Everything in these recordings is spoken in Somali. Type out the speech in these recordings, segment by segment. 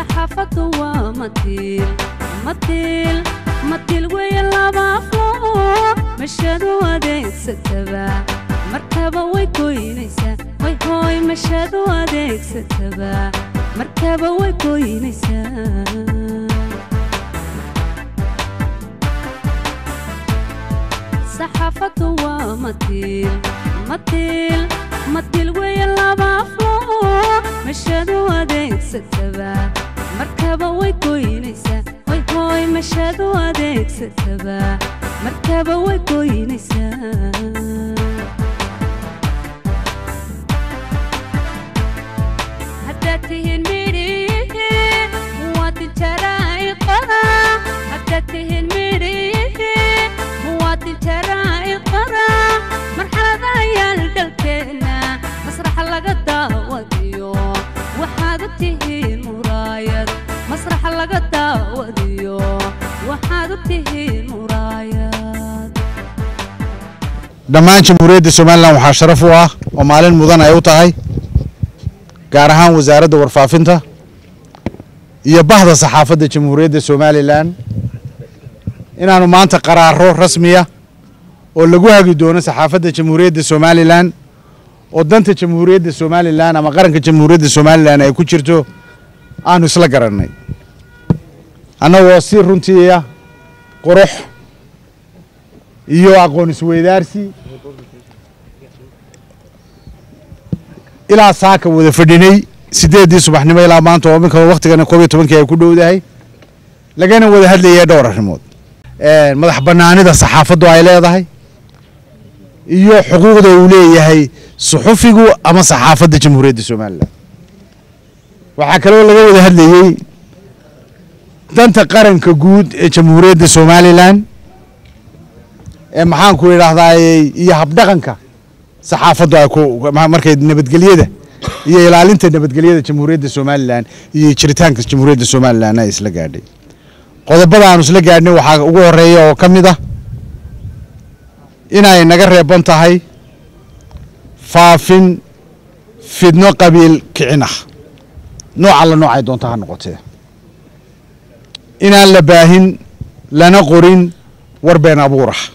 saxaafaddu waa matiil matiil matiil weeye laba aflo mashadu adeegsataba markaba way goynaysaa way hooy mashadu adeegsataba markaba way goynaysaa saxaafaddu waa matiil matiil matiil weeye laba aflo mashadu adeegsataba markaba way goynaysaa way hooy mashadu adeegsataba markaba way goynaysaa haddaad tihiin midhihi muwaadin jaraa'iqada haddaad tihiin midhihi muwaadin jaraa'iqada marxalada ayaal dhalkeenna masraxa laga daawadiyo waxaad u tihiin muraayad masraxa laga daawadiyo waxaad u tihiin muraayad dhammaan jamhuuriyadda somalilan waxaa sharaf u ah oo maalin mudan ay u tahay gaar ahaan wasaaradda warfaafinta iyo bahda saxaafadda jamhuuriyadda somalilan inaanu maanta qaraaro rasmiya oo lagu hagi doono saxaafadda jamhuuriyadda somalilan oo danta jamhuuriyadda somalilan ama qaranka jamhuuriyadda somalilan ay ku jirto aanu isla garannay annagoo si runtiiya qurux iyo aqoon isweydaarsi ilaa saaka wada fadhinay sideeddii subaxnimo ilaa maanta oo iminka waktigana koob iyo tobankii ay ku dhowdahay lagana wada hadlayay dhowr arrimood madax bannaanida saxaafaddu ay leedahay iyo xuquuqda uu leeyahay suxufigu ama saxaafadda jamhuuriyadda somalilan waxaa kaloo laga wada hadlayey danta qaranka guud ee jamhuuriyadda somalilan ee maxaanku idhaahdaa iyo habdhaqanka saxaafaddu ay ku markay nabadgelyada iyo ilaalinta nabadgelyada jamhuuriyadda somalilan iyo jiritaanka jamhuuriyadda somalilan ay isla gaadhay qodobada aanu isla gaadhnay waxaa ugu horeeya oo ka mid ah inay naga reeban tahay faafin fidno qabiil kicin ah nooc alla noocay doonta ha noqotee inaan la baahin lana qorin war been abuur ah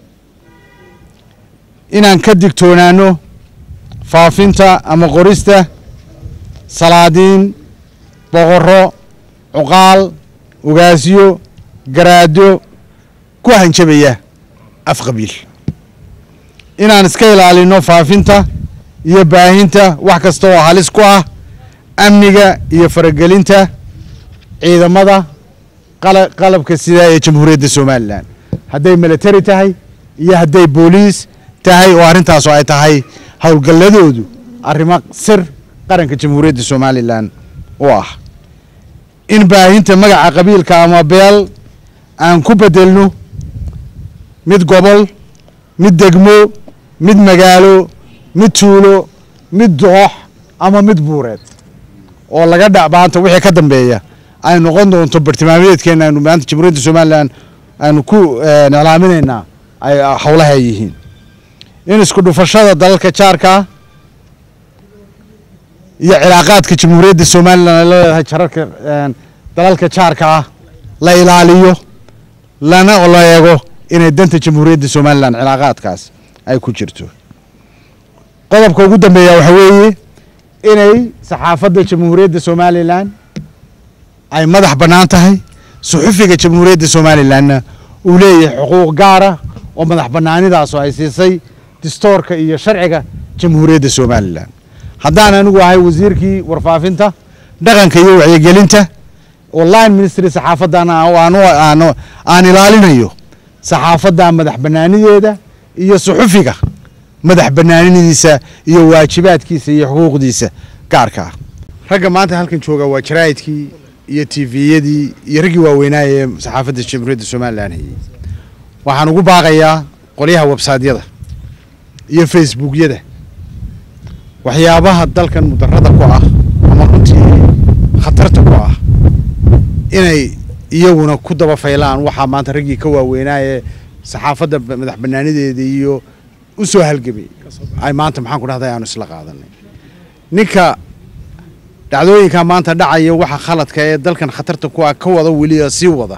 inaan ka digtoonaano faafinta ama qorista salaadiin boqorro cuqaal ugaasyo garaado ku hanjabaya af qabiil inaan iska ilaalino faafinta iyo baahinta wax kasta oo halis ku ah amniga iyo faragelinta ciidamada qalabka sida ee jamhuuriyadda somalilan hadday military tahay iyo hadday booliis tahay oo arrintaas oo ay tahay howlgalladoodu arrimo sir qaranka jamhuuriyadda somalilan u ah in baahinta magaca qabiilka ama beel aan ku bedelno mid gobol mid degmo mid magaalo mid tuulo mid doox ama mid buureed oo laga dha maanta wixii ka dambeeya ay noqon doonto bartilmaameedkeena aynu maanta jamhuuriyadda somalilan aynu ku iclaaminaynaa ay howlaha ay yihiin in isku dhufashada dalalka jaarkaa iyo cilaaqaadka jamhuuriyadda somalilan ay leedahay jararka dalalka jaarka ah la ilaaliyo lana la eego inay danta jamhuuriyadda somalilan cilaaqaadkaas ay ku jirto qodobka ugu dambeeya waxa weeye inay saxaafadda jamhuuriyadda somalilan ay madax bannaan tahay suxufiga jamhuuriyadda somalilanna uu leeyahay xuquuq gaara oo madax bannaanidaasoo ay siisay distoorka iyo sharciga jamhuuriyadda somalilan haddaan anigu ahay wasiirkii warfaafinta dhaqanka iyo wacyigelinta oo line ministry saxaafaddan aan ilaalinayo saxaafadda madax bannaanideeda iyo suxufiga madax bannaaninidiisa iyo waajibaadkiisa iyo xuquuqdiisa gaarka ah ragga maanta halkan jooga waa jaraa'idkii iyo tviyadii iyo raggii waaweynaa ee saxaafadda jamhuuriyadda somalilan hayey waxaan ugu baaqayaa qolyaha websaydyada iyo facebookyada waxyaabaha dalkan mudarada ku ah ama runtii khatarta ku ah inay iyaguna ku daba faylaan waxaa maanta raggii ka waaweynaa ee saxaafadda madax banaanideeda iyo u soo halgamay ay maanta maxaan ku dhahday aanu isla qaadanay ninka dhacdooyinka maanta dhacaya waxa khaladka ee dalkan khatarta ku ah ka wada weliya sii wada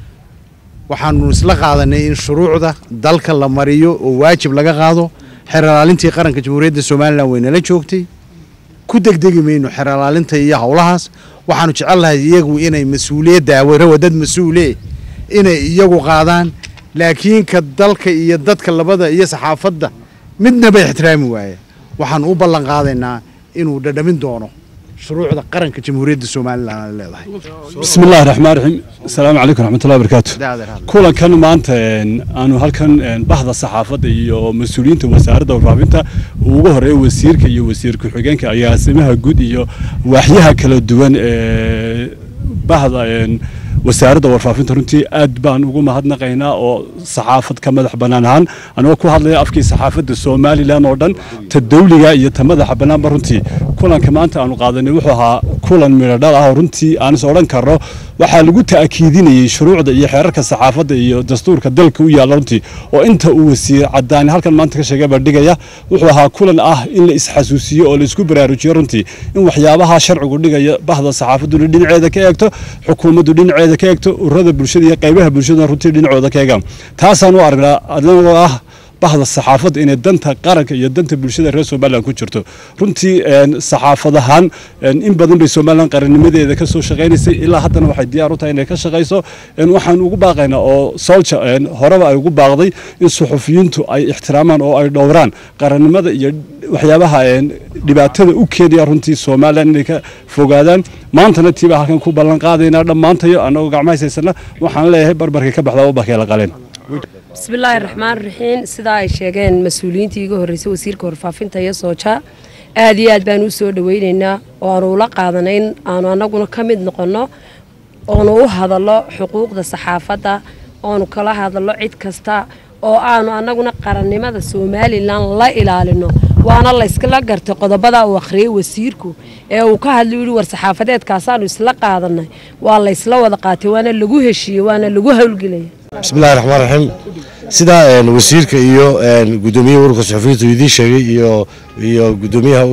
waxaanu isla qaadanay in shuruucda dalka la mariyo oo waajib laga qaado xeeralaalintii qaranka jamhuuriyadda somalilan waynala joogtay ku degdegi mayno xeeralaalinta iyo howlahaas waxaanu jecelnahay iyagu inay mas-uuliyadda awarawa dad mas-uule inay iyagu qaadaan laakiin ka dalka iyo dadka labada iyo saxaafadda midnaba ixtiraami waaya waxaanu u ballan qaadaynaa inuu dhadhamin doono shuruucda qaranka jamhuuriyadda somalilan ay leedahay bismi illaahi raxmaan raxiim asalaamu calaykum raxmatullahi barakaatu kulankan maanta aanu halkan bahda saxaafadda iyo mas-uuliyiinta wasaaradda warfaafinta uu ugu horeeya wasiirka iyo wasiir ku-xigeenka agaasimaha guud iyo waaxyaha kala duwan ee bahda wasaaradda warfaafinta runtii aad baan ugu mahadnaqaynaa oo saxaafad ka madax bannaan ahaan anigoo ku hadlaya afkii saxaafadda somalilan oo dhan ta dawliga iyo ta madaxa bannaanba runtii kulanka maanta aanu qaadanay wuxuu ahaa kulan midhodhal ah oo runtii aan is odhan karno waxaa lagu ta'kiidinayey shuruucda iyo xeerarka saxaafadda iyo dastuurka dalka u yaalla runtii oo inta uu wasiir cadaani halkan maanta ka sheegay bandhigaya wuxuu ahaa kulan ah in la isxasuusiyo oo la isku baraarujiyo runtii in waxyaabaha sharcigu dhigaya bahda saxaafadduna dhinaceeda ka eegto xukuumaddu dhinaceeda ka eegto ururada bulshada iyo qaybaha bulshaduna runtii dhinacooda ka eegaan taasaan u aragnaa anagoo ah bahda saxaafadda inay danta qaranka iyo danta bulshada reer somalilan ku jirto runtii saxaafad ahaan in badan bay somalilan qarannimadeeda ka soo shaqaynaysay ilaa haddana waxay diyaar u tahay inay ka shaqayso waxaan ugu baaqaynaa oo solja horeba ay ugu baaqday in suxufiyiintu ay ixtiraamaan oo ay dhowraan qarannimada iyo waxyaabaha dhibaatada u keenaya runtii somalilan inay ka fogaadaan maantana tiibaa halkan ku ballan qaadaynaa dhammaantayo annagoo gacmahayshaysana waxaan leeyahay barbarkii ka baxda ubarkee la qaleen bismillaahi raxmaan raxiim sidaa ay sheegeen mas-uuliyiintii iga horreysay wasiirka warfaafinta iyo sooja aad iyo aad baan u soo dhaweynaynaa oo aanu ula qaadanay in aanu annaguna ka mid noqonno oonu u hadallo xuquuqda saxaafadda oonu kala hadallo cid kasta oo aanu annaguna qarannimada somalilan la ilaalino waana layskala gartay qodobada uu akhriyey wasiirku ee uu ka hadlay yihi war saxaafadeedkaasaanu isla qaadanay waa laysla wada qaatay waana lagu heshiiyey waana lagu howlgelaya bismillahi raxmaan raxiim sidaa wasiirka iyo gudoomiyaha ururka suxufiyiintu idiin sheegay iyo iyo gudoomiyaha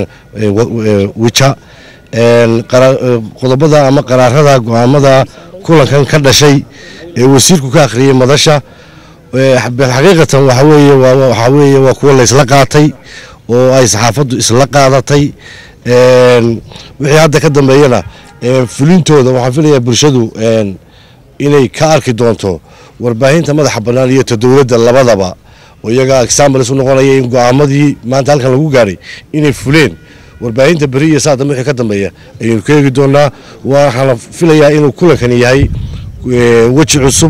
wija qodobada ama qaraarada go-aamada kulankan ka dhashay ee wasiirku ka akhriyey madasha xaqiiqatan waxa weeye waxaa weeye waa kuwa laysla qaatay oo ay saxaafaddu isla qaadatay wixii hadda ka dambeeyana fulintooda waxaan filayaa bulshadu inay ka arki doonto warbaahinta madaxa bannaan iyo ta dowladda labadaba oo iyaga examples u noqonaya in go-aamadii maanta halkan lagu gaadhay inay fuleen warbaahinta beri iyo saa dambe wixii ka dambeeya ayaynu ka eegi doonaa waxaana filayaa inuu kulankani yahay weji cusub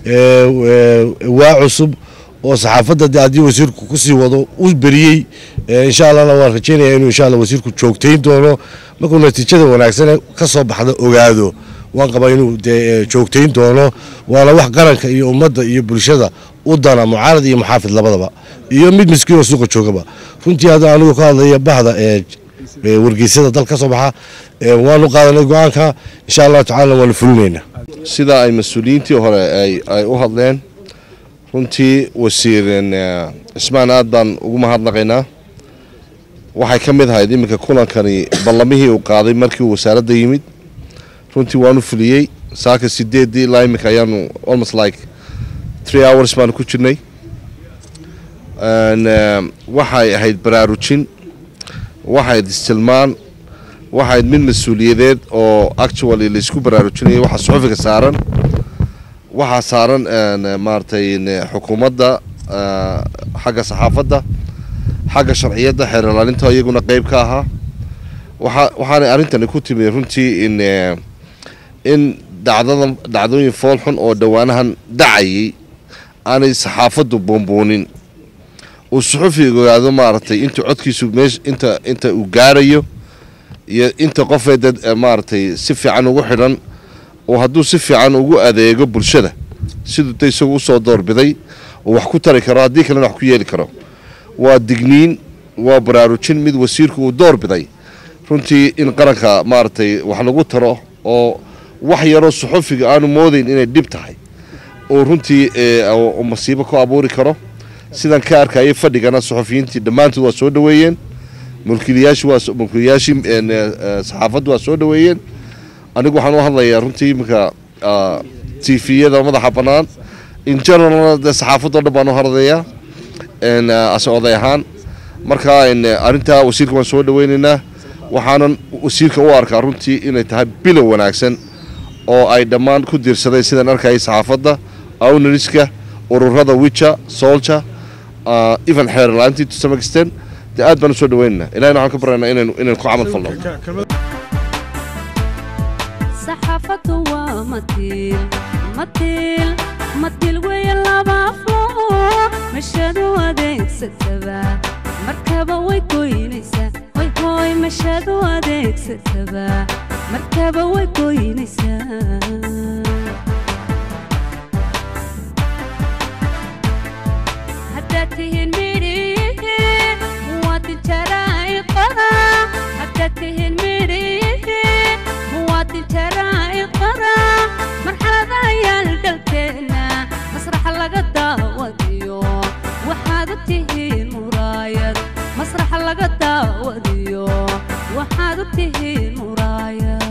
waa cusub oo saxaafadda de haddii wasiirku kusii wado u beriyey insha allahna waan rajeynaya inuu insha allah wasiirku joogtayn doono markuu natiijada wanaagsan ka soo baxda ogaado waan qabaa inuu dee joogtayn doono waana wax qaranka iyo ummadda iyo bulshada u dana mucaarad iyo muxaafid labadaba iyo mid miskiin oo suuqa joogaba runtii hadda anigu ka hadlaya bahda wargeysyada dal ka soo baxa waanu qaadanay go-aanka insha allahu tacala waanu fulinaynaa sida ay mas-uuliyiintii hore ay u hadleen runtii wasiir cismaan aad baan ugu mahadnaqaynaa waxay ka mid ahayd iminka kulankani ballamihii uu qaaday markii uu wasaaradda yimid runtii waanu fuliyey saaka sideedii ilaa iminka ayaanu almost like three hours baanu ku jirnay waxay ahayd baraarujin waxayd istilmaan waxayd mid mas-uuliyadeed oo actually laysku baraarujinaya waxaa suxufiga saaran waxaa saaran maaragtay xukuumadda xagga saxaafadda xagga sharciyadda xeer ilaalinta iyaguna qeyb ka ahaa waxa waxaanay arrintani ku timi runtii in in dhacdada dhacdooyin fool xun oo dhowaanahan dhacayay aanay saxaafaddu buunbuunin uu suxufiga ogaado maaragtay inta codkiisu meesha inta inta uu gaarayo iyo inta qofee dad maaragtay si fiican ugu xidhan oo hadduu si fiican ugu adeego bulshada siduu da isagu usoo doorbiday oo wax ku tari karo haddii kalena wax ku yeeli karo waa digniin waa baraarujin mid wasiirku uu doorbiday runtii in qaranka maaragtay wax lagu taro oo wax yaroo suxufiga aanu moodayn inay dhib tahay oo runtii masiibo ku abuuri karo sidan ka arkayay fadhigana suxufiyiintii dhammaantood waa soo dhoweeyeen mulkiilayaashii waa mulkiilayaashii saxaafaddu waa soo dhaweeyeen anigu waxaan u hadlayaa runtii iminka tviyada madaxa bannaan in general dee saxaafaddo dhan baan u hadlayaa ase oday ahaan marka arrintaa wasiirka waan soo dhaweynaynaa waxaanan wasiirka u arkaa runtii inay tahay bilow wanaagsan oo ay dhammaan ku diirsadeen sidaan arkayay saxaafadda owneriska ururada wicha solja even xeer la-aantii to some extent dee aad baan u soo dhaweynaynaa ilahina waxaan ka baryaynaa inaynu inaynu ku camal falno saxaafaddu waa matiil matiil matiil weeye laba aflo mashadu adeegsataba markaba way goynaysaa hoy hooy mashadu adeegsataba markaba way goynaysaa haddaad tihiin midhiyihi muwaadin jaraa'iqada haddaad tihiin midhiyihi muwaadin jaraa'iqada marxalada ayaal dhalkeenna masraxa laga daawadiyo waxaad u tihiin muraayad masraxa laga daawadiyo waxaad u tihiin muraayad